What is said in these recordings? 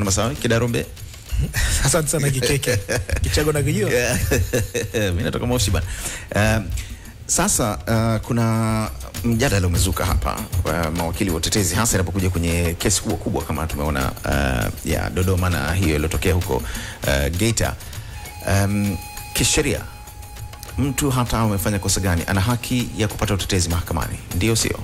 Bwana Masawe Kidarombe. Asante sana Kikeke Kichago na kijua Mimi natoka Moshi bwana. Uh, sasa uh, kuna mjadala umezuka hapa wa mawakili wa utetezi hasa inapokuja kwenye kesi kubwa kubwa kama tumeona uh, ya Dodoma na hiyo iliyotokea huko uh, Geita. Um, kisheria mtu hata amefanya kosa gani ana haki ya kupata utetezi mahakamani, ndio sio?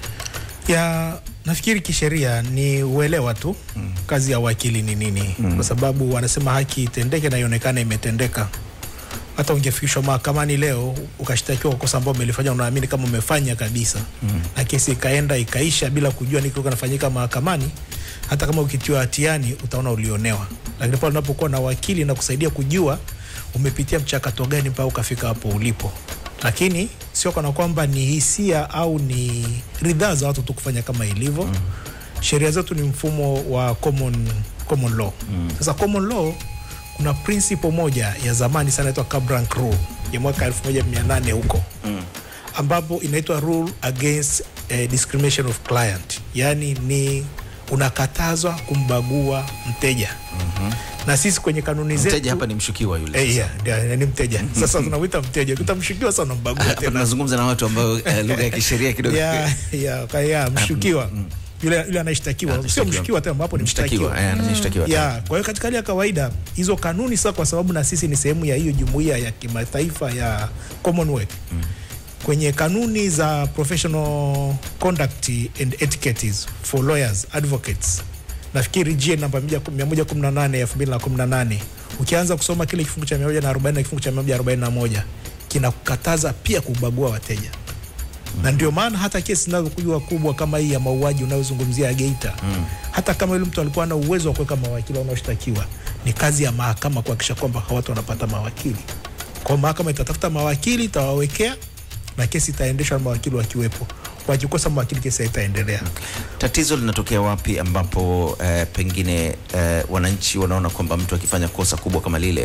ya nafikiri kisheria ni uelewa tu mm. kazi ya wakili ni nini mm. kwa sababu wanasema haki itendeke na ionekane imetendeka hata ungefikishwa mahakamani leo ukashtakiwa kwa kosa ambao umelifanya unaamini kama umefanya kabisa mm. na kesi ikaenda ikaisha bila kujua nini kilikuwa kinafanyika mahakamani hata kama ukitiwa hatiani utaona ulionewa lakini pale unapokuwa na wakili na kusaidia kujua umepitia mchakato gani mpaka ukafika hapo ulipo lakini sio kana kwamba ni hisia au ni ridhaa za watu tu kufanya kama ilivyo mm. sheria zetu ni mfumo wa common, common law mm. sasa common law kuna principle moja ya zamani sana inaitwa Cabranc rule ya mwaka 1800 huko mm. ambapo inaitwa rule against eh, discrimination of client yaani ni unakatazwa kumbagua mteja mm-hmm. na sisi kwenye kanuni zetu Mteja hapa ni mshukiwa yule. Eh, yeah, ndio, ni mteja sasa tunamwita mteja utamshukiwa sana unambagua Hapa tena tunazungumza na watu ambao eh, lugha ya kisheria kidogo ya, ya, ka- ya mshukiwa yule yule anashtakiwa sio Mshtakiwa. mshukiwa tena ambapo ni mshtakiwa, mshtakiwa eh, ni mshtakiwa tena. ya kwa hiyo katika hali ya kawaida hizo kanuni sasa kwa sababu na sisi ni sehemu ya hiyo jumuiya ya kimataifa ya Commonwealth mm. kwenye kanuni za professional conduct and etiquettes for lawyers advocates nafikiri GN namba 118 ya 2018 ukianza kusoma kile kifungu cha 140 na kifungu cha 141 kinakukataza pia kubagua wateja na ndio maana hata kesi zinazokuja kubwa kama hii ya mauaji unayozungumzia ya Geita mm. hata kama yule mtu alikuwa na uwezo wa kuweka mawakili wanaoshtakiwa, ni kazi ya mahakama kuhakikisha kwamba hawa watu wanapata mawakili. Kwa mahakama itatafuta mawakili, itawawekea na kesi itaendeshwa na mawakili wakiwepo. Wakikosa mawakili, kesi haitaendelea. Tatizo linatokea wapi ambapo eh, pengine eh, wananchi wanaona kwamba mtu akifanya kosa kubwa kama lile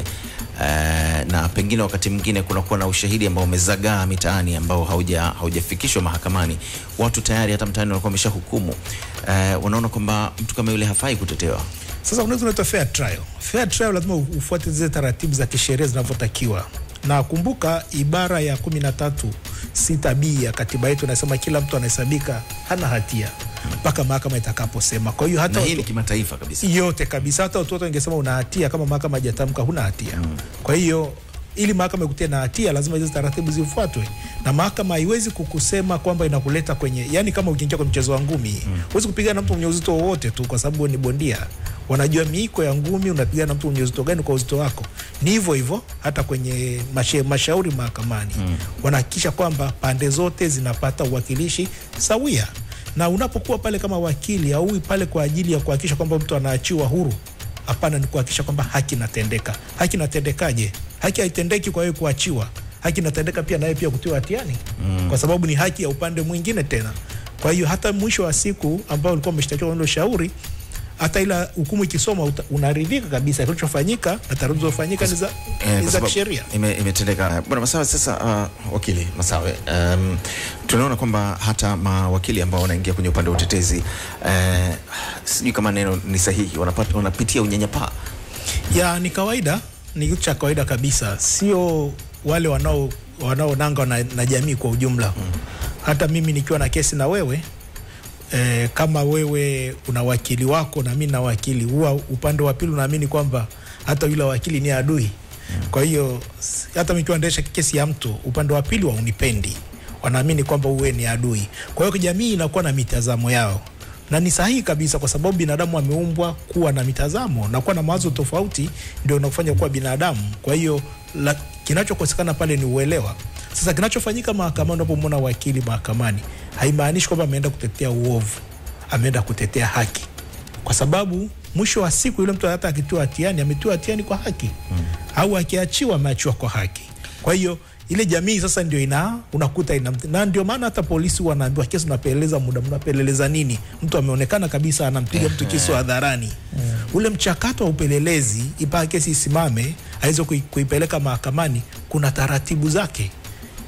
eh, na pengine wakati mwingine kunakuwa na ushahidi ambao umezagaa mitaani ambao hauja haujafikishwa mahakamani, watu tayari hata mtaani wanakuwa wameshahukumu eh, wanaona kwamba mtu kama yule hafai kutetewa. Sasa unaweza unaitwa fair trial. Fair trial lazima ufuate zile taratibu za kisheria zinavyotakiwa, na kumbuka ibara ya kumi na tatu sita b ya katiba yetu inasema kila mtu anahesabika hana hatia mpaka mahakama itakaposema. Kwa hiyo hata Na hii ni watu- kimataifa kabisa. yote kabisa, hata watu wote wangesema una hatia kama mahakama hajatamka huna hatia mm. Kwa hiyo ili mahakama ikutie na hatia lazima hizo taratibu zifuatwe, na mahakama haiwezi kukusema kwamba inakuleta kwenye, yani kama ukiingia kwenye mchezo wa ngumi mm. huwezi kupigana na mtu mwenye uzito wowote tu kwa sababu wewe ni bondia. Wanajua miiko ya ngumi, unapigana na mtu mwenye uzito gani kwa uzito wako. Ni hivyo hivyo hata kwenye mashe, mashauri mahakamani mm. wanahakikisha kwamba pande zote zinapata uwakilishi sawia na unapokuwa pale kama wakili aui pale kwa ajili ya kuhakikisha kwamba mtu anaachiwa huru hapana ni kuhakikisha kwamba haki inatendeka haki inatendekaje haki haitendeki kwa wewe kuachiwa haki inatendeka pia naye pia kutiwa hatiani mm. kwa sababu ni haki ya upande mwingine tena kwa hiyo hata mwisho wa siku ambao ulikuwa umeshtakiwa ndio shauri hata ila hukumu ikisoma uta- unaridhika kabisa kilichofanyika na taratibu zilizofanyika ni za, Eh, ni kwa za sababu kisheria ime- imetendeka. Bwana Masawe, sasa uh, wakili Masawe, um, tunaona kwamba hata mawakili ambao wanaingia kwenye upande wa utetezi uh, sijui kama neno ni sahihi, wanapata, wanapitia unyanyapaa ya ni kawaida ni kitu cha kawaida kabisa sio wale wanao wanaonanga na, na jamii kwa ujumla mm. hata mimi nikiwa na kesi na wewe e, kama wewe una wakili wako na mimi na wakili huwa upande wa pili unaamini kwamba hata yule wakili ni adui mm. kwa hiyo s- hata nikiwa naendesha kesi ya mtu upande wa pili waunipendi wanaamini kwamba uwe ni adui kwa hiyo jamii inakuwa na mitazamo yao na ni sahihi kabisa kwa sababu binadamu ameumbwa kuwa na mitazamo na kuwa na mawazo tofauti ndio inakufanya kuwa binadamu kwa hiyo la- kinachokosekana pale ni uelewa sasa kinachofanyika mahakamani unapomwona wakili mahakamani haimaanishi kwamba ameenda kutetea uovu ameenda kutetea haki kwa sababu mwisho wa siku yule mtu hata akitiwa hatiani ametiwa hatiani kwa haki mm. au akiachiwa ameachiwa kwa haki kwa hiyo ile jamii sasa ndio ina unakuta ina, na ndio maana hata polisi wanaambiwa kesi unapeleleza muda mnapeleleza nini mtu ameonekana kabisa anampiga mtu kisu hadharani ule mchakato wa upelelezi mpaka kesi isimame aweze kui, kuipeleka mahakamani kuna taratibu zake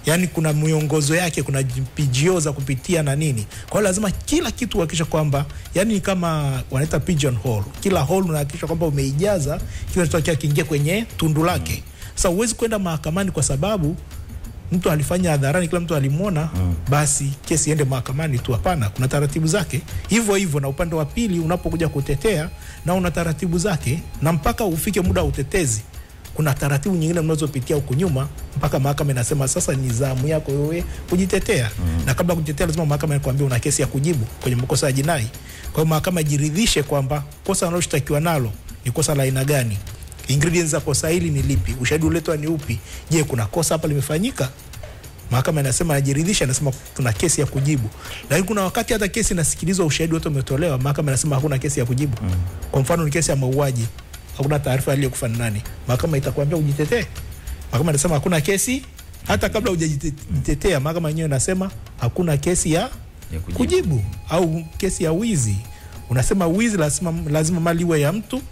yaani kuna miongozo yake, kuna PGO za kupitia na nini. Kwa hiyo lazima kila kitu uhakikisha kwamba, yani kama wanaita pigeon hole, kila hole unahakikisha kwamba umeijaza kila kitu kiingia kwenye tundu lake. Sasa huwezi kwenda mahakamani kwa sababu mtu alifanya hadharani, kila mtu alimwona, basi kesi iende mahakamani tu. Hapana, kuna taratibu zake. Hivyo hivyo na upande wa pili unapokuja kutetea, na una taratibu zake, na mpaka ufike muda wa utetezi kuna taratibu nyingine mnazopitia huku nyuma mpaka mahakama inasema sasa ni zamu yako wewe kujitetea. Mm. Na kabla ya kujitetea, lazima mahakama ikwambie una kesi ya kujibu kwenye makosa ya jinai. Kwa hiyo mahakama ijiridhishe kwamba kosa analoshtakiwa nalo ni kosa la aina gani, ingredients za kosa hili ni lipi, ushahidi uletwa ni upi, je, kuna kosa hapa limefanyika? Mahakama inasema anajiridhisha, anasema tuna kesi ya kujibu. Lakini kuna wakati hata kesi inasikilizwa, ushahidi wote umetolewa, mahakama inasema hakuna kesi ya kujibu. Mm. Kwa mfano ni kesi ya mauaji hakuna taarifa aliyekufa ni nani, mahakama itakwambia ujitetee. Mahakama inasema hakuna kesi, hata kabla hujajitetea, mahakama yenyewe inasema hakuna kesi ya, Ya kujibu. kujibu. au kesi ya wizi. Unasema wizi lazima, lazima mali iwe ya mtu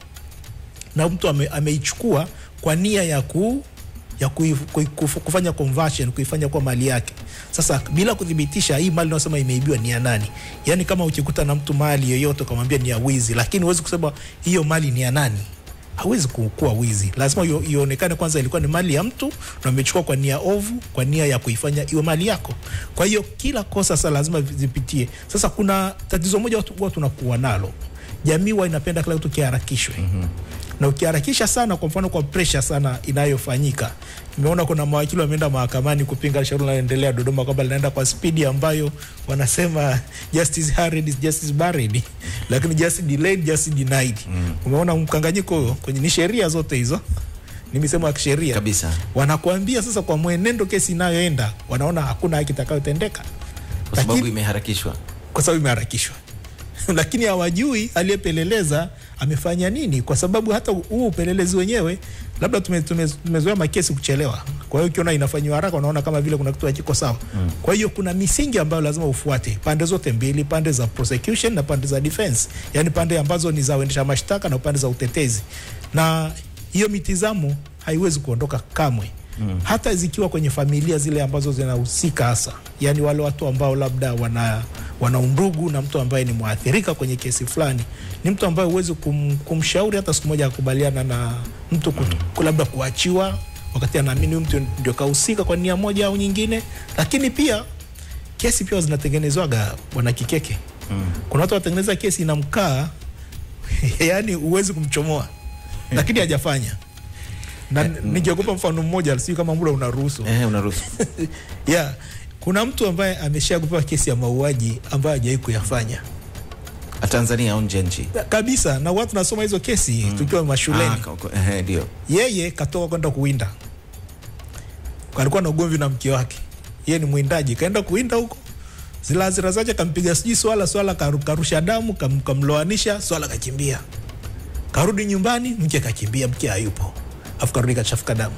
na mtu ame, ameichukua kwa nia ya ku ya kui, kui, kuf, kufanya conversion kuifanya kuwa mali yake. Sasa bila kuthibitisha hii mali unasema imeibiwa ni ya nani, yaani kama ukikuta na mtu mali yoyote ukamwambia ni ya wizi, lakini huwezi kusema hiyo mali ni ya nani, hawezi ku- kuwa wizi. Lazima io- ionekane kwanza ilikuwa ni mali ya mtu na umechukua kwa nia ovu, kwa nia ya kuifanya iwe mali yako. Kwa hiyo kila kosa sasa lazima zipitie. Sasa kuna tatizo moja watu huwa tunakuwa nalo, jamii huwa inapenda kila kitu kiharakishwe na ukiharakisha sana, kwa mfano kwa pressure sana inayofanyika, nimeona kuna mawakili wameenda mahakamani kupinga shauri linaloendelea Dodoma kwamba linaenda kwa spidi ambayo wanasema justice hurried is justice buried, lakini justice delayed, justice denied. Umeona mkanganyiko huo kwenye ni sheria zote hizo, ni misemo ya kisheria Kabisa. wanakuambia sasa, kwa mwenendo kesi inayoenda, wanaona hakuna haki itakayotendeka Kwa sababu Lakini- imeharakishwa. kwa sababu imeharakishwa lakini hawajui aliyepeleleza amefanya nini, kwa sababu hata huu upelelezi wenyewe labda tume, tume, tumezoea makesi kuchelewa. Kwa hiyo ukiona inafanyiwa haraka, unaona kama vile kuna kitu hakiko sawa. Mm. Kwa hiyo kuna misingi ambayo lazima ufuate pande zote mbili, pande za prosecution na pande za defense, yani pande ambazo ni za uendesha mashtaka na pande za utetezi, na hiyo mitizamo haiwezi kuondoka kamwe mm. hata zikiwa kwenye familia zile ambazo zinahusika hasa, yani wale watu ambao labda wana wana undugu na mtu ambaye ni mwathirika kwenye kesi fulani, ni mtu ambaye huwezi kum, kumshauri hata siku moja akubaliana na mtu kutu, mm. labda kuachiwa wakati anaamini huyu mtu ndio kahusika kwa nia moja au nyingine. Lakini pia kesi pia zinatengenezwaga bwana Kikeke mm. kuna watu wanatengeneza kesi inamkaa yani huwezi kumchomoa lakini hajafanya na ningekupa mfano mmoja, sijui kama muda unaruhusu. Eh, unaruhusu. Yeah, kuna mtu ambaye ameshakupewa kesi ya mauaji ambayo hajawahi kuyafanya Tanzania au nje ya nchi? kabisa, na watu nasoma hizo kesi tukiwa mashuleni. Ah, ka- ka- eh, ndio. Yeye katoka kwenda kuwinda, alikuwa na ugomvi na mke wake. Yeye ni mwindaji, kaenda kuwinda huko, zile hasira zake kampiga sijui swala swala, karu- karusha damu, kam, kamloanisha swala, kakimbia. Karudi nyumbani, mke kakimbia, mke hayupo, afu karudi kachafuka damu.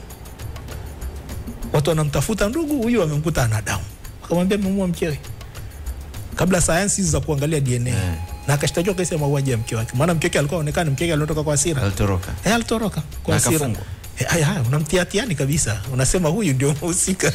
Watu wanamtafuta, ndugu huyu amemkuta ana damu, akamwambia amemuua mkewe kabla sayansi hizi za kuangalia DNA Eh. na akashtakiwa kesi ya mauaji ya mke wake, maana mke wake alikuwa aonekana, mke wake alitoka kwa hasira Alitoroka. Eh, alitoroka kwa Na hasira. akafungwa. Eh, haya, haya, unamtia hatiani kabisa, unasema huyu ndio mhusika.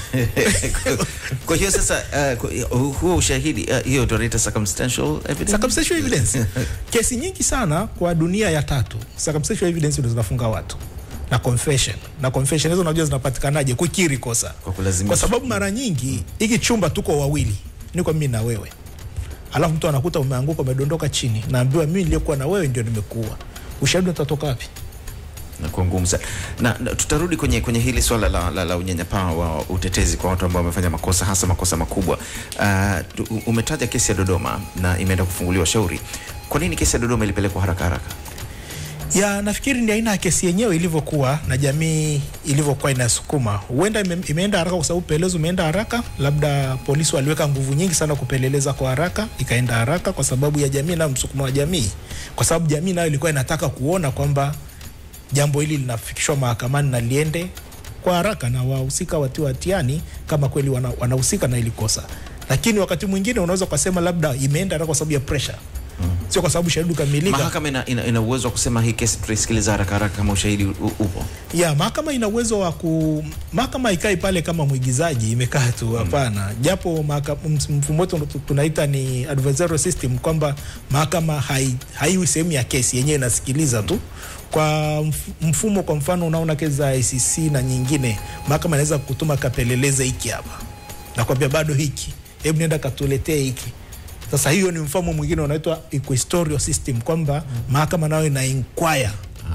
Kwa hiyo sasa uh, kwa- huo ushahidi uh, hiyo tunaita circumstantial evidence. Circumstantial evidence. Kesi nyingi sana kwa dunia ya tatu, circumstantial evidence ndio zinafunga watu na confession. Na confession hizo unajua zinapatikanaje? Kukiri kosa. Kwa kulazimisha. Kwa sababu mara nyingi hiki chumba tuko wawili, niko mimi na wewe, alafu mtu anakuta umeanguka, umedondoka chini, naambiwa mimi niliyekuwa na wewe ndio nimekuua. Ushahidi utatoka wapi? Nakuwa ngumu sana na, na tutarudi kwenye, kwenye hili swala la, la, la unyanyapaa wa utetezi kwa watu ambao wamefanya makosa hasa makosa makubwa. Uh, tu- umetaja kesi ya Dodoma na imeenda kufunguliwa shauri. Kwa nini kesi ya Dodoma ilipelekwa haraka haraka? ya nafikiri ni aina ya kesi yenyewe ilivyokuwa na jamii ilivyokuwa inasukuma. Huenda ime, imeenda haraka kwa sababu upelelezi umeenda haraka, labda polisi waliweka nguvu nyingi sana kupeleleza kwa haraka, ikaenda haraka kwa sababu ya jamii na msukumo wa jamii, kwa sababu jamii nayo ilikuwa inataka kuona kwamba jambo hili linafikishwa mahakamani na liende kwa haraka na wahusika watiwa hatiani kama kweli wana- wanahusika na hili kosa. Lakini wakati mwingine unaweza ukasema labda imeenda haraka kwa sababu ya pressure, sio kwa sababu shahidi ukamilika. Mahakama ina, ina, ina uwezo wa kusema hii kesi tutaisikiliza haraka haraka kama ushahidi u, upo. ya mahakama ina uwezo wa ku mahakama ikai pale kama mwigizaji imekaa tu hapana japo mahaka- ms- mfumo wetu tu- tunaita ni adversarial system kwamba mahakama hai- haiwi sehemu ya kesi yenyewe inasikiliza tu kwa mf- mfumo kwa mfano unaona kesi za ICC na nyingine mahakama inaweza kutuma kapeleleze hiki hapa nakwambia bado hiki hebu nenda katuletee hiki sasa hiyo ni mfumo mwingine unaitwa inquisitorial system kwamba mahakama nayo ina inquire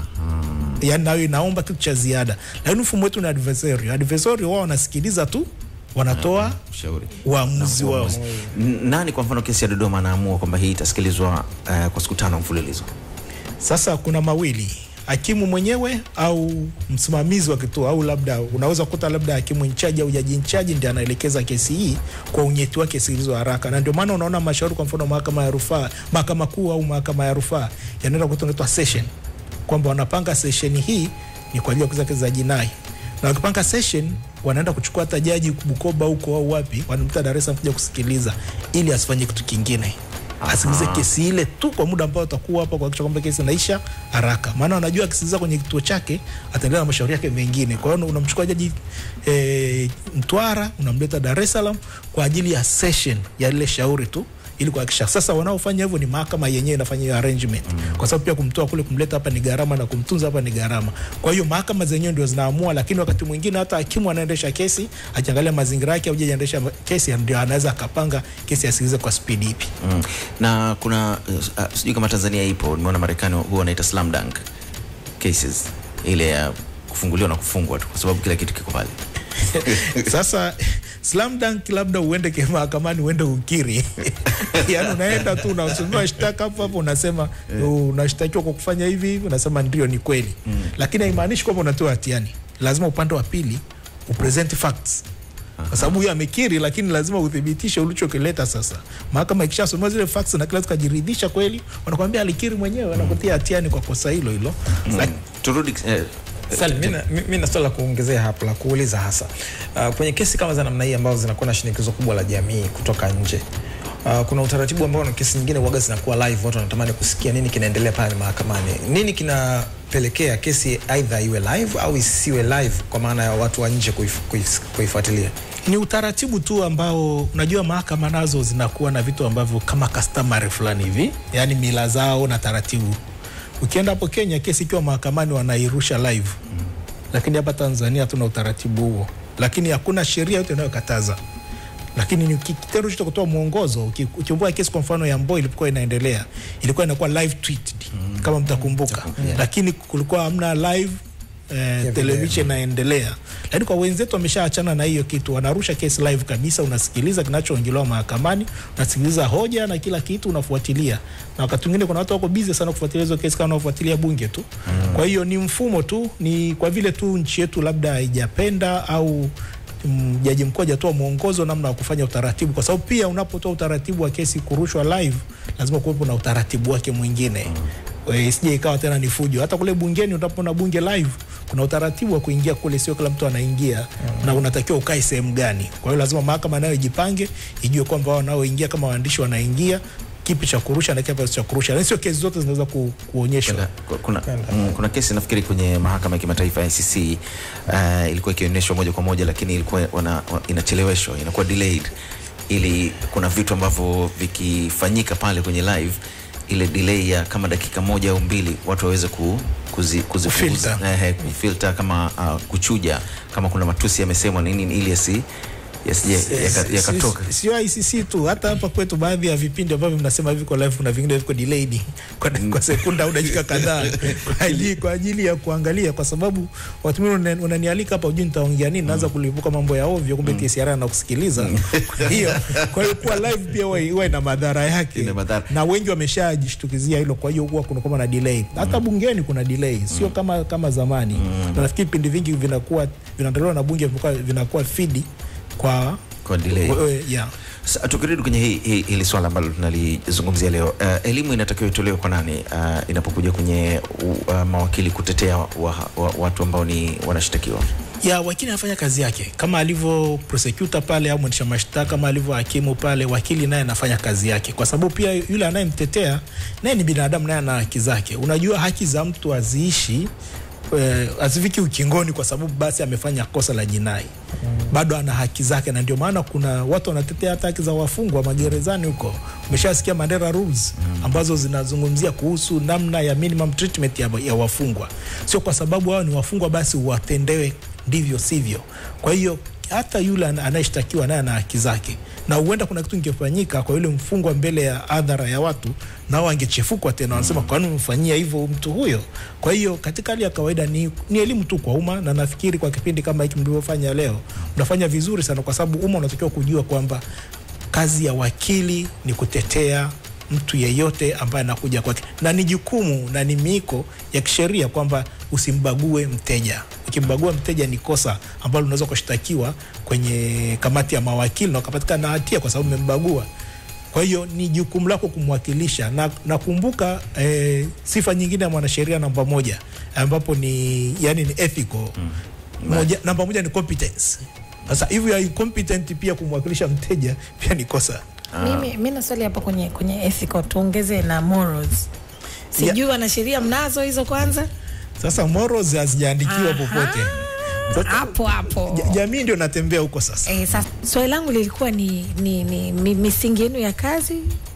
yani nayo inaomba kitu cha ziada lakini mfumo wetu ni adversarial adversarial wao wanasikiliza tu wanatoa Ushauri. uamuzi wao N- Nani kwa mfano kesi ya Dodoma anaamua kwamba hii itasikilizwa uh, kwa siku tano mfululizo? sasa kuna mawili hakimu mwenyewe au msimamizi wa kituo au labda unaweza kukuta labda hakimu nchaji au jaji nchaji ndiye anaelekeza kesi hii kwa unyeti wake sikilizwa haraka na ndio maana unaona mashauri kwa mfano mahakama ya rufaa mahakama kuu au mahakama ya rufaa yanaenda kutoa session kwamba wanapanga session hii ni kwa ajili ya kuza kesi za jinai na wakipanga session wanaenda kuchukua hata jaji Bukoba huko au wapi, wanamta Dar es Salaam kuja kusikiliza ili asifanye kitu kingine, asikilize kesi ile tu kwa muda ambao atakuwa hapa, kuhakikisha kwamba kesi inaisha haraka, maana anajua akisikiliza kwenye kituo chake ataendelea na mashauri yake mengine. Kwa hiyo unamchukua jaji e, Mtwara unamleta Dar es Salaam kwa ajili ya session ya lile shauri tu ili kuhakikisha sasa wanaofanya hivyo ni mahakama yenyewe inafanya hiyo arrangement mm. kwa sababu pia kumtoa kule kumleta hapa ni gharama na kumtunza hapa ni gharama. Kwa hiyo mahakama zenyewe ndio zinaamua, lakini wakati mwingine hata hakimu anaendesha kesi akiangalia mazingira yake, au jaji anaendesha kesi, ndio anaweza akapanga kesi asikilize kwa spidi ipi. Mm. Na kuna uh, sijui kama Tanzania ipo, nimeona Marekani huwa wanaita slam dunk cases, ile ya kufunguliwa na kufungwa tu, kwa sababu kila kitu kiko pale. Sasa slam dunk labda uende ke mahakamani uende ukiri, yani unaenda tu unasomewa shtaka hapo hapo, unasema unashtakiwa kwa kufanya hivi, unasema ndio, ni kweli mm. Lakini haimaanishi kwamba unatoa hatiani, lazima upande wa pili upresent facts kwa sababu huyo amekiri, lakini lazima uthibitishe ulichokileta. Sasa mahakama ikishasomewa zile facts na kila mtu kajiridhisha kweli, wanakwambia alikiri mwenyewe, wanakutia hatiani kwa kosa hilo hilo Mm. Lak- Turudi eh, Salim, mi na- mi- mi na swali la kuongezea hapo la kuuliza hasa uh, kwenye kesi kama za namna hii ambazo zinakuwa na shinikizo kubwa la jamii kutoka nje uh, kuna utaratibu ambao na kesi nyingine waga zinakuwa live, watu wanatamani kusikia nini kinaendelea pale mahakamani. Nini kinapelekea kesi aidha iwe live au isiwe live, kwa maana ya watu wa nje kuif- kuif- kuifuatilia? ni utaratibu tu ambao unajua mahakama nazo zinakuwa na vitu ambavyo kama customary fulani hivi, yani mila zao na taratibu. Ukienda hapo Kenya, kesi ikiwa mahakamani wanairusha live, lakini hapa Tanzania hatuna utaratibu huo, lakini hakuna sheria yote inayokataza lakini ni ki- kitendo cha kutoa mwongozo. Uki- Ukikumbuka kesi kwa mfano ya Mbowe ilipokuwa inaendelea, ilikuwa inakuwa live tweeted kama mtakumbuka, lakini kulikuwa hamna live eh, video. television inaendelea, lakini kwa wenzetu wameshaachana na hiyo kitu, wanarusha kesi live kabisa, unasikiliza kinachoongelewa mahakamani, unasikiliza hoja na kila kitu, unafuatilia. Na wakati mwingine kuna watu wako busy sana kufuatilia hizo kesi kama wanafuatilia bunge tu. Kwa hiyo ni mfumo tu, ni kwa vile tu nchi yetu labda haijapenda au mm, jaji mkuu hajatoa mwongozo namna ya kufanya utaratibu, kwa sababu pia unapotoa utaratibu wa kesi kurushwa live lazima kuwepo na utaratibu wake mwingine mm. Isije ikawa tena ni fujo. Hata kule bungeni unapoona bunge live kuna utaratibu wa kuingia kule, sio kila mtu anaingia mm. na unatakiwa ukae sehemu gani. Kwa hiyo lazima mahakama nayo ijipange, ijue kwamba wao wanaoingia kama waandishi wanaingia kipi cha kurusha na kipi cha kurusha, na sio kesi zote zinaweza ku, kuonyeshwa. Kuna, kuna, mm, kuna kesi nafikiri kwenye mahakama ya kimataifa ya ICC uh, ilikuwa ikionyeshwa moja kwa moja, lakini ilikuwa wana, wa- inacheleweshwa inakuwa delayed, ili kuna vitu ambavyo vikifanyika pale kwenye live ile delay ya kama dakika moja au mbili watu waweze ku, kuzi, kuzipunguza Kufilter. eh, kufilter kama uh, kuchuja kama kuna matusi yamesemwa nini ili yasi yasije yaka- yakatoka Si- sio ICC tu, hata hapa kwetu baadhi ya vipindi ambavyo mnasema viko live, kuna vingine viko delayed kwa, kwa sekunda au dakika kadhaa kwa ajili, kwa ajili ya kuangalia, kwa sababu watu wengine una- unanialika hapa, ujui nitaongea nini, naanza kulipuka mambo ya ovyo, kumbe TCR anakusikiliza. Kwa hiyo kwa hiyo kuwa live pia huwa huwa ina madhara yake, Ina madhara. na wengi wameshajishtukizia hilo. Kwa hiyo huwa kuna kama na delay, hata bungeni kuna delay, sio kama kama zamani. Na nafikiri vipindi vingi vinakuwa vinaandaliwa na bunge vinakuwa, vinakuwa feed kwa kwa delay. we- yeah. Sa- tukirudi kwenye hii hii- hili swala ambalo tunalizungumzia leo uh, elimu inatakiwa itolewe kwa nani uh, inapokuja kwenye uh, mawakili kutetea wa, wa, watu ambao ni wanashtakiwa ya wakili anafanya kazi yake kama alivyo prosecutor pale au mwendesha mashtaka, kama alivyo hakimu pale, wakili naye anafanya kazi yake, kwa sababu pia yule anayemtetea naye ni binadamu, naye ana haki zake. Unajua haki za mtu haziishi eh, hazifiki ukingoni kwa sababu basi amefanya kosa la jinai bado ana haki zake, na ndio maana kuna watu wanatetea hata haki za wafungwa magerezani huko. Umeshasikia Mandela rules ambazo zinazungumzia kuhusu namna ya minimum treatment ya, ya wafungwa. Sio kwa sababu hao ni wafungwa basi watendewe ndivyo sivyo. Kwa hiyo hata yule ana- anayeshtakiwa naye ana haki zake, na huenda kuna kitu ingefanyika kwa yule mfungwa mbele ya adhara ya watu, nao angechefukwa tena, wanasema kwa nini umemfanyia hivyo mtu huyo? Kwa hiyo katika hali ya kawaida ni, ni elimu tu kwa umma, na nafikiri kwa kipindi kama hiki mlivyofanya leo mnafanya vizuri sana, kwa sababu umma unatakiwa kujua kwamba kazi ya wakili ni kutetea mtu yeyote ambaye anakuja kwake, na ni jukumu na ni miiko ya kisheria kwamba usimbague mteja. Ukimbagua mteja ni kosa ambalo unaweza kushtakiwa kwenye kamati ya mawakili na ukapatikana na hatia kwa sababu umembagua. Kwa hiyo ni jukumu lako kumwakilisha, na nakumbuka eh, sifa nyingine ya mwanasheria namba moja ambapo ni yani ni ethical moja, namba moja ni competence. Sasa if you are incompetent pia kumwakilisha mteja pia ni kosa. Mimi mi na swali hapo kwenye kwenye ethical tuongeze na morals. Sijui wanasheria mnazo hizo kwanza? Sasa morals hazijaandikiwa Aha. popote. Sasa, Hapo hapo. ja- jamii ndio natembea huko sasa. Eh, sasa swali langu lilikuwa ni, ni, ni mi- misingi yenu ya kazi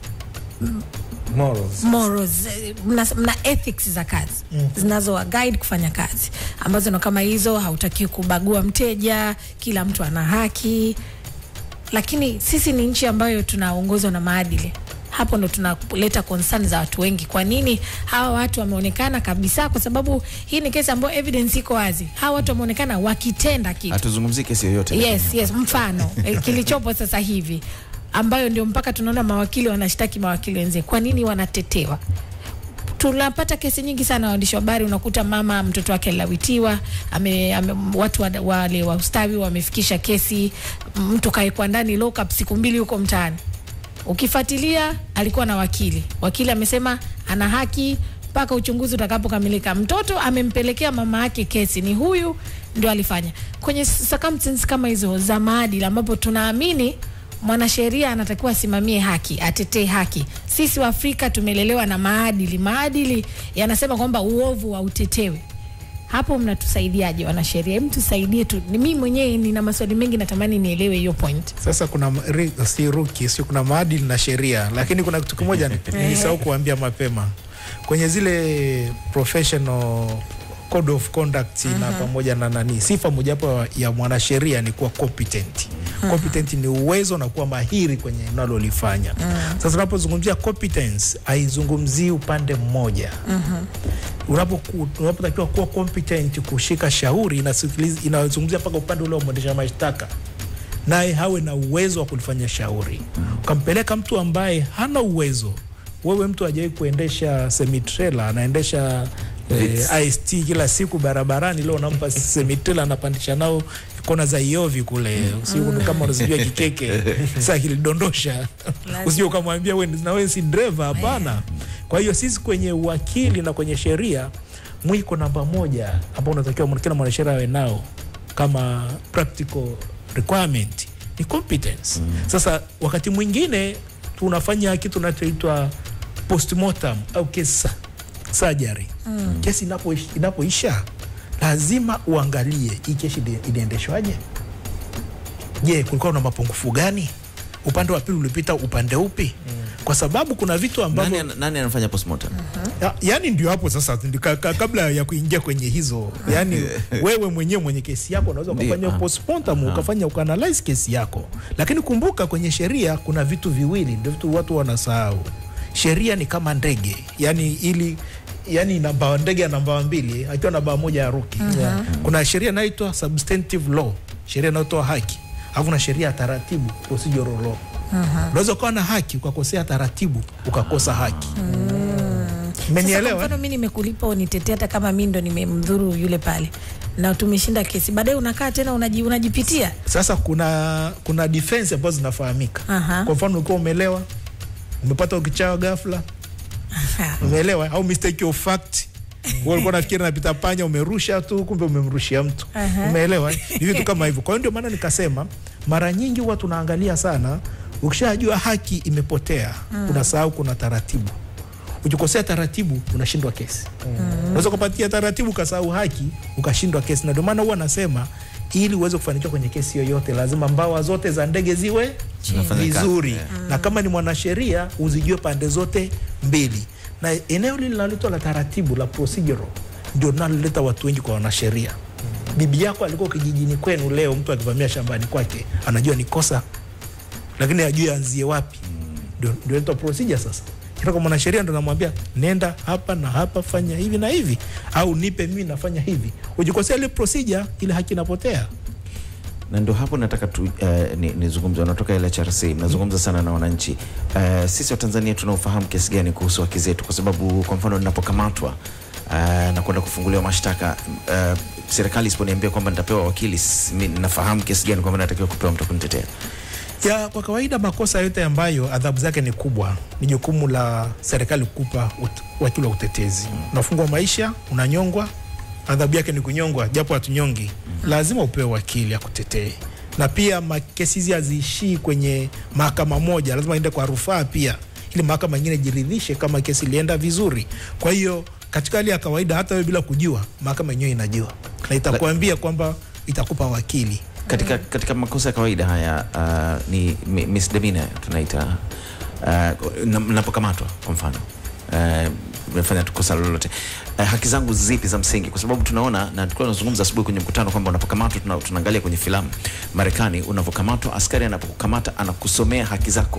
Morals. morals, eh, mna, mna ethics za kazi zinazo guide kufanya kazi ambazo ndo kama hizo, hautakiwi kubagua mteja, kila mtu ana haki. Lakini sisi ni nchi ambayo tunaongozwa na maadili. Hapo ndo tunaleta concern za watu wengi. Kwa nini hawa watu wameonekana kabisa? Kwa sababu hii ni kesi ambayo evidence iko wazi. Hawa watu wameonekana wakitenda kitu Hatuzungumzii kesi yoyote. Yes, yes, mfano eh, kilichopo sasa hivi ambayo ndio mpaka tunaona mawakili wanashtaki mawakili wenzie. Kwa nini wanatetewa? Tunapata kesi nyingi sana, waandishi wa habari, unakuta mama mtoto wake alilawitiwa, ame, ame, watu wa, wale wa ustawi wamefikisha kesi, mtu kaekwa ndani lockup siku mbili huko mtaani. Ukifuatilia alikuwa na wakili, wakili amesema ana haki mpaka uchunguzi utakapokamilika. Mtoto amempelekea mama yake kesi, ni huyu ndio alifanya. Kwenye circumstances kama hizo za maadili, ambapo tunaamini mwanasheria anatakiwa asimamie haki, atetee haki. Sisi wa Afrika tumelelewa na maadili. Maadili yanasema kwamba uovu hautetewi. Hapo mnatusaidiaje wanasheria? Hebu tusaidie tu. Ni mimi mwenyewe nina maswali mengi, natamani nielewe hiyo point. Sasa kuna ma- ri- si ruki, sio kuna maadili na sheria, lakini kuna kitu kimoja nilisahau kuambia mapema kwenye zile professional code of conduct na pamoja na nani, sifa mojawapo ya mwanasheria ni kuwa competent. Competent ni uwezo na kuwa mahiri kwenye unalolifanya. Sasa tunapozungumzia competence, haizungumzii upande mmoja unapoku- unapotakiwa kuwa competent kushika shauri inasikiliza- inazungumzia mpaka upande ule wa mwendesha mashtaka naye hawe na uwezo wa kulifanya shauri. Ukampeleka mtu ambaye hana uwezo, wewe mtu hajawai kuendesha semitrela, anaendesha eh, IST kila siku barabarani, leo unampa semitrela, anapandisha nao kona za Iovi kule, usiku kama unazijua kikeke saa kilidondosha, usije ukamwambia we na wewe si dreva, hapana. Kwa hiyo sisi kwenye uwakili na kwenye sheria mwiko namba moja ambao unatakiwa kila mwanasheria awe nao kama practical requirement ni competence. Sasa wakati mwingine tunafanya kitu tunachoitwa postmortem au case surgery. Kesi inapoish- inapoisha lazima uangalie hii kesi ili- iliendeshwaje. Je, kulikuwa na mapungufu gani? Upande wa pili ulipita upande upi? Kwa sababu kuna vitu ambavyo Nani, nani anafanya postmortem? ya, yani ndio hapo sasa ndio ka, ka, kabla ya kuingia kwenye hizo yani wewe mwenyewe mwenye kesi yako unaweza Ndio, ukafanya ah. postmortem ukafanya ukaanalyze kesi yako, lakini kumbuka kwenye sheria kuna vitu viwili, ndio vitu watu wanasahau. Sheria ni kama ndege, yani ili yani ina mbawa ndege ya namba mbili akiwa na bawa moja ya ruki. Kuna sheria inaitwa substantive law, sheria inayotoa haki, alafu na sheria ya taratibu procedural law. Unaweza ukawa na haki ukakosea taratibu ukakosa haki. Sasa Mmenielewa? kwa mfano mimi nimekulipa unitetea hata kama mimi ndo nimemdhuru yule pale na tumeshinda kesi, baadaye unakaa tena unaji, unajipitia Sasa kuna kuna defense ambazo zinafahamika. Aha. Kwa mfano ukiwa umelewa, umepata ukichawa ghafla, umeelewa au mistake of fact wewe ulikuwa nafikiri napita panya, umerusha tu, kumbe umemrushia mtu. Aha. Umeelewa? Ni vitu kama hivyo. Kwa hiyo ndio maana nikasema mara nyingi huwa tunaangalia sana, ukishajua haki imepotea, unasahau kuna taratibu. ukikosea taratibu unashindwa kesi unaweza kupatia taratibu ukasahau haki ukashindwa kesi na ndio maana huwa nasema ili uweze kufanikiwa kwenye kesi yoyote lazima mbawa zote za ndege ziwe Zinafanya kazi, vizuri yeah. na kama ni mwanasheria uzijue pande zote mbili na eneo lile linaloitwa la taratibu la procedural ndio linaloleta watu wengi kwa wanasheria bibi yako alikuwa kijijini kwenu leo mtu akivamia shambani kwake anajua ni kosa lakini ajue anzie wapi ndio ndio inaitwa procedure sasa kila kwa mwanasheria ndo namwambia nenda hapa na hapa fanya hivi na hivi au nipe mimi nafanya hivi ujikosea ile procedure ile haki inapotea na ndio hapo nataka tu, uh, ni, nizungumze wanatoka LHRC mnazungumza sana na wananchi uh, sisi wa Tanzania tunaufahamu kiasi gani kuhusu haki zetu kwa sababu kwa mfano ninapokamatwa uh, na kwenda kufunguliwa mashtaka uh, serikali isiponiambia kwamba nitapewa wakili s- mi- nafahamu kiasi gani kwamba natakiwa kupewa mtu wa kunitetea ya kwa kawaida makosa yote ambayo adhabu zake ni kubwa ni jukumu la serikali kukupa ut- wakili wa utetezi unafungwa maisha unanyongwa adhabu yake ni kunyongwa japo hatunyongi lazima upewe wakili akutetee na pia ma- kesi hizi haziishii kwenye mahakama moja lazima ende kwa rufaa pia ili mahakama nyingine jiridhishe kama kesi ilienda vizuri kwa hiyo katika hali ya kawaida hata wewe bila kujua mahakama yenyewe inajua na itakuambia kwamba itakupa wakili katika, katika makosa ya kawaida haya uh, ni mi- misdemeanor tunaita uh, na- napokamatwa kwa mfano uh, nimefanya tu kosa lolote uh, haki zangu zipi za msingi kwa sababu tunaona na tulikuwa tunazungumza asubuhi kwenye mkutano kwamba unapokamatwa tuna, tunaangalia kwenye filamu Marekani unavyokamatwa askari anapokukamata anakusomea haki zako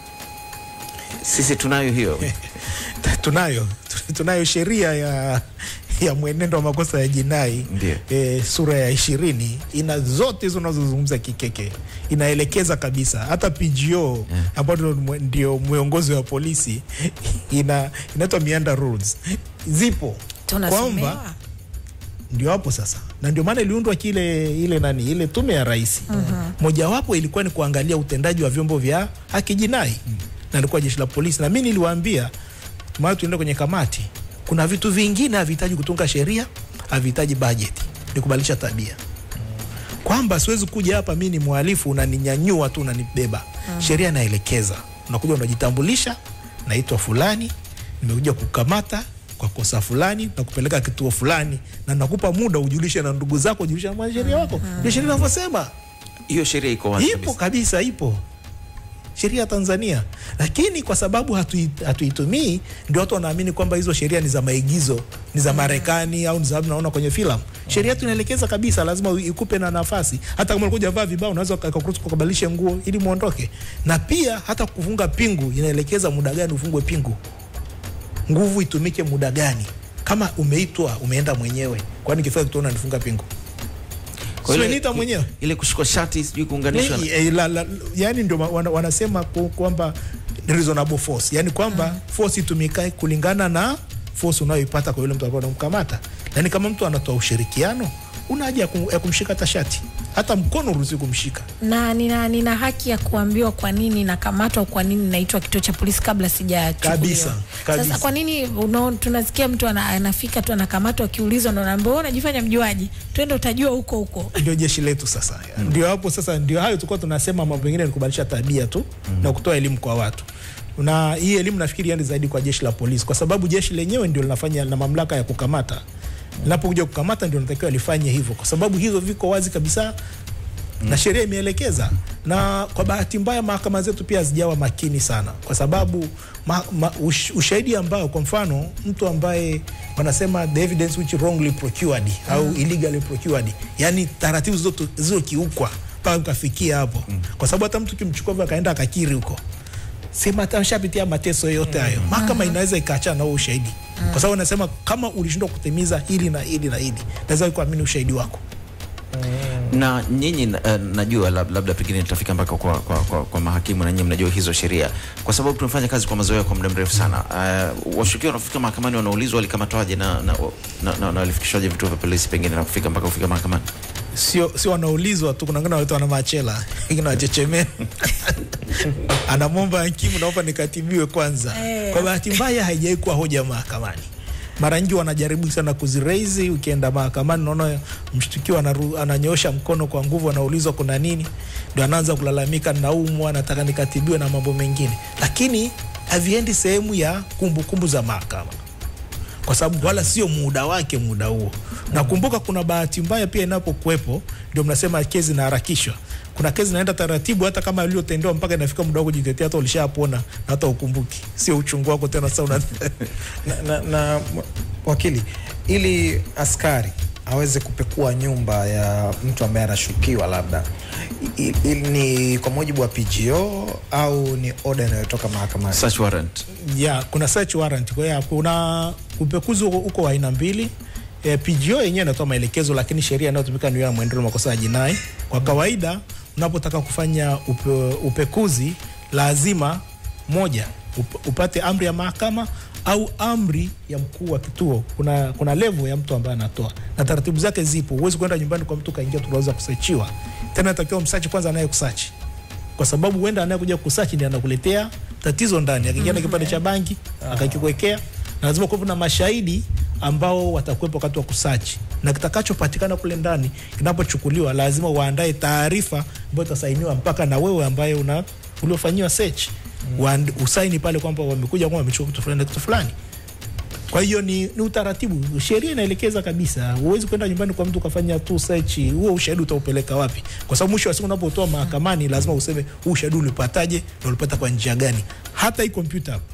sisi tunayo hiyo tunayo tunayo sheria ya ya mwenendo wa makosa ya jinai Ndiyo. e, sura ya ishirini ina zote hizo unazozungumza kikeke inaelekeza kabisa hata PGO Yeah. ambayo ndio mwe- ndio mwongozi wa polisi ina inaitwa Mianda rules zipo kwamba tunasomewa ndio hapo sasa na ndio maana iliundwa kile ile nani ile tume ya rais mojawapo ilikuwa ni kuangalia utendaji wa vyombo vya haki jinai na ilikuwa jeshi la polisi na mi niliwaambia maana tuende kwenye kamati kuna vitu vingine havihitaji kutunga sheria havihitaji bajeti ni kubadilisha tabia kwamba siwezi kuja hapa mi ni mhalifu unaninyanyua tu unanibeba sheria inaelekeza unakuja unajitambulisha naitwa fulani nimekuja kukamata kwa kosa fulani na kupeleka kituo fulani na nakupa muda ujulishe na ndugu zako ujulishe na mwanasheria wako ndio sheria inavyosema hiyo sheria iko wazi ipo kabisa. kabisa ipo sheria ya Tanzania, lakini kwa sababu hatui- hatuitumii ndio watu wanaamini kwamba hizo sheria ni za maigizo, ni za Marekani au ni za naona kwenye filamu. Sheria yetu inaelekeza kabisa, lazima u- ikupe na nafasi. Hata kama ulikuwa hujavaa vibao, unaweza ukakuruhusu kukabadilisha nguo ili muondoke. Na pia hata kufunga pingu inaelekeza muda gani ufungwe pingu, nguvu itumike muda gani. Kama umeitwa umeenda mwenyewe, kwani kifaa kitu unanifunga pingu? Kwa Sio ile- niita mwenyewe ile kushikwa shati sijui kuunganishwa na- Ni- eh, la, la, yani ndio ma- wana, wanasema ku- kwamba ni reasonable force, yani kwamba force itumikae kulingana na force unayoipata kwa yule mtu ambaye unamkamata. Yani kama mtu anatoa ushirikiano, una haja ya kum- ya kumshika hata shati, hata mkono uruhusi kumshika. na nina, nina haki ya kuambiwa kwa nini nakamatwa, kwa nini naitwa kituo cha polisi kabla sijachukuliwa. Kabisa, kabisa. Sasa kwa nini unaona, tunasikia mtu ana, anafika tu anakamatwa, akiulizwa ndo naambia wewe unajifanya mjuaji, twende utajua huko huko. Ndio jeshi letu sasa, ndio hapo sasa, ndio hayo tulikuwa tunasema, mambo mengine ni kubadilisha tabia tu na kutoa elimu kwa watu na hii elimu nafikiri yani zaidi kwa jeshi la polisi, kwa sababu jeshi lenyewe ndio linafanya na mamlaka ya kukamata. Linapokuja kukamata ndio natakiwa lifanye hivyo, kwa sababu hizo viko wazi kabisa na sheria imeelekeza. Na kwa bahati mbaya mahakama zetu pia hazijawa makini sana, kwa sababu ma, ma, ush, ushahidi ambao kwa mfano mtu ambaye wanasema the evidence which wrongly procured au illegally procured, yani taratibu zote zilizokiukwa mpaka ukafikia hapo, kwa sababu hata mtu kimchukua hivyo akaenda akakiri huko sema hata ameshapitia mateso yote hayo, mahakama inaweza ikaachana na huo ushahidi, kwa sababu anasema kama ulishindwa kutimiza hili na hili na hili, naweza kuamini ushahidi wako. na nyinyi uh, najua lab, labda pengine tutafika mpaka kwa, kwa, kwa, kwa mahakimu na nyinyi mnajua hizo sheria, kwa sababu tumefanya kazi kwa mazoea kwa muda mrefu sana. Uh, washukiwa wanafika mahakamani wanaulizwa walikamatwaje na, na, na, na, na walifikishwaje vituo vya polisi pengine na kufika mpaka kufika mahakamani. Sio sio wanaulizwa tu, kuna wengine wanaitwa na machela, wengine wanachechemea anamwomba hakimu, naomba nikatibiwe kwanza. Eh. Kwa bahati mbaya haijawai kuwa hoja mahakamani. Mara nyingi wanajaribu sana kuziraise. Ukienda mahakamani, naona mshtukiwa anaru- ananyoosha mkono kwa nguvu, anaulizwa kuna nini, ndo anaanza kulalamika, naumwa, nataka nikatibiwe na mambo mengine, lakini haviendi sehemu ya kumbukumbu za mahakama kwa sababu wala sio muda wake muda huo. Nakumbuka kuna bahati mbaya pia inapokuwepo, ndio mnasema kesi inaharakishwa. Kuna kesi inaenda taratibu, hata kama uliotendewa mpaka inafika muda wa kujitetea, hata ulishapona na hata ukumbuki, sio uchungu wako tena. Sasa una na, na, na m- wakili, ili askari aweze kupekua nyumba ya mtu ambaye anashukiwa labda i, i, ni kwa mujibu wa PGO au ni oda inayotoka mahakamani? search warrant ya kuna search warrant. Kwa hiyo kuna upekuzi huko huko wa aina mbili. E, PGO yenyewe inatoa maelekezo, lakini sheria inayotumika ni ya mwenendo wa makosa ya jinai. Kwa kawaida unapotaka kufanya upe, upekuzi lazima moja up, upate amri ya mahakama au amri ya mkuu wa kituo. Kuna kuna level ya mtu ambaye anatoa na taratibu zake zipo. Huwezi kwenda nyumbani kwa mtu kaingia tunaweza kusachiwa tena, natakiwa msachi kwanza anayekusachi kwa sababu huenda anayekuja kusachi ndiye anakuletea tatizo ndani. Akiingia na kipande cha bangi akakikwekea, na lazima kuwepo na mashahidi ambao watakuwepo wakati wa kusachi, na kitakachopatikana kule ndani kinapochukuliwa, lazima waandae taarifa ambayo itasainiwa mpaka na wewe ambaye una uliofanyiwa search mm. usaini pale kwamba wamekuja kwamba wamechukua kitu fulani na kitu fulani. Kwa hiyo ni, ni utaratibu, sheria inaelekeza kabisa. Huwezi kwenda nyumbani kwa mtu ukafanya tu search, huo ushahidi utaupeleka wapi? Kwa sababu mwisho wa siku unapotoa mahakamani lazima useme huu ushahidi ulipataje na ulipata kwa njia gani. Hata hii kompyuta hapa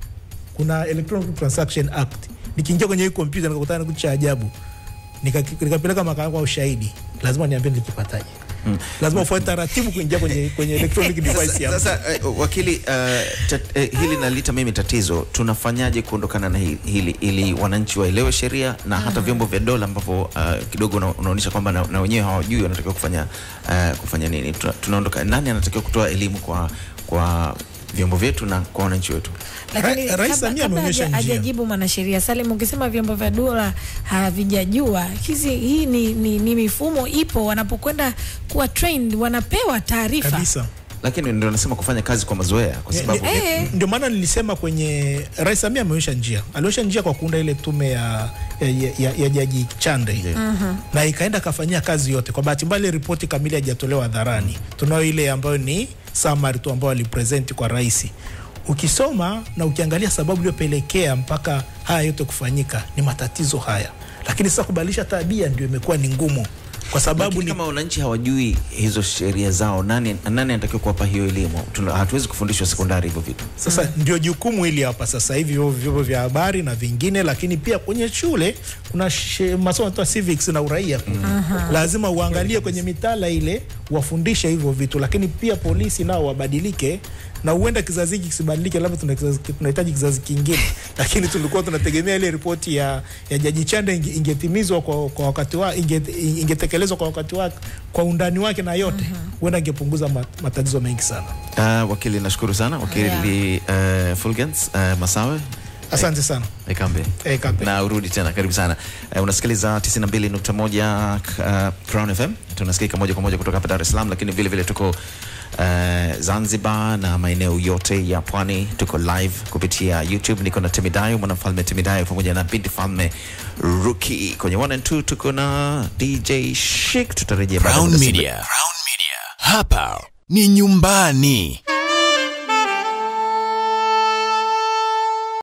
kuna Electronic Transaction Act, nikiingia kwenye hii kompyuta nikakutana na kitu cha ajabu nika- nikapeleka mahakamani kwa ushahidi, lazima niambie nilikipataje. Lazima ufuate taratibu kuingia kwenye, kwenye electronic device ya mtu. Sasa eh, wakili, uh, tat, eh, hili nalita mimi tatizo, tunafanyaje kuondokana na hili, hili ili wananchi waelewe sheria na hata vyombo vya dola ambavyo uh, kidogo una- unaonyesha kwamba na, na wenyewe hawajui wanatakiwa kufanya uh, kufanya nini. Tuna- Tunaondoka, nani anatakiwa kutoa elimu kwa kwa vyombo vyetu na kwa wananchi wetu? Lakini Ra- Rais kabla- Samia kabla ameonyesha haja- njia. hajajibu mwanasheria Salim, ukisema vyombo vya dola havijajua hizi, hii ni, ni, ni mifumo ipo, wanapokwenda kuwa trained wanapewa taarifa kabisa. Lakini ndio nasema kufanya kazi kwa mazoea, kwa Ni- sababu ni- Eh. ndio maana nilisema kwenye Rais Samia ameonyesha njia, alionyesha njia kwa kuunda ile tume ya, ya, ya, ya, ya Jaji Chande Ndiyo. na ikaenda kafanyia kazi yote. Kwa bahati mbaya ile ripoti kamili haijatolewa hadharani, tunayo ile ambayo ni summary tu ambayo alipresent kwa rais. Ukisoma na ukiangalia sababu iliyopelekea mpaka haya yote kufanyika ni matatizo haya, lakini sasa kubadilisha tabia ndio imekuwa ni ngumu, kwa sababu Lakini ni kama wananchi hawajui hizo sheria zao, nani nani anatakiwa kuwapa hiyo elimu? Tuna- Hatuwezi kufundishwa sekondari hivyo vitu. Sasa ndio jukumu hili hapa sasa hivi vyombo vyombo vya habari na vingine, lakini pia kwenye shule kuna she- masomo yanatoa civics na uraia kule. Lazima uangalie kwenye mitaala ile wafundishe hivyo vitu, lakini pia polisi nao wabadilike na huenda kizazi hiki kisibadilike, labda tuna kizazi- tunahitaji kizazi kingine, lakini tulikuwa tunategemea ile ripoti ya, ya Jaji Chande inge- ingetimizwa kwa, kwa wakati wa inge, ingetekelezwa kwa wakati wake kwa undani wake na yote, huenda ingepunguza mat- matatizo mengi sana. Uh, wakili nashukuru sana wakili uh, Fulgens uh, Masawe Asante sana. Ekambe Eh, Kambe. na urudi tena, karibu sana. Uh, unasikiliza 92.1 uh, Crown FM, tunasikika moja kwa moja kutoka hapa Dar es Salaam, lakini vile vile tuko uh, Zanzibar na maeneo yote ya pwani. Tuko live kupitia YouTube. Niko na Temidayo, mwanamfalme Temidayo pamoja na binti falme Ruki kwenye 1 and 2. Tuko na DJ Chic, tutarejea baada ya Crown muda si Media. Hapa ni nyumbani.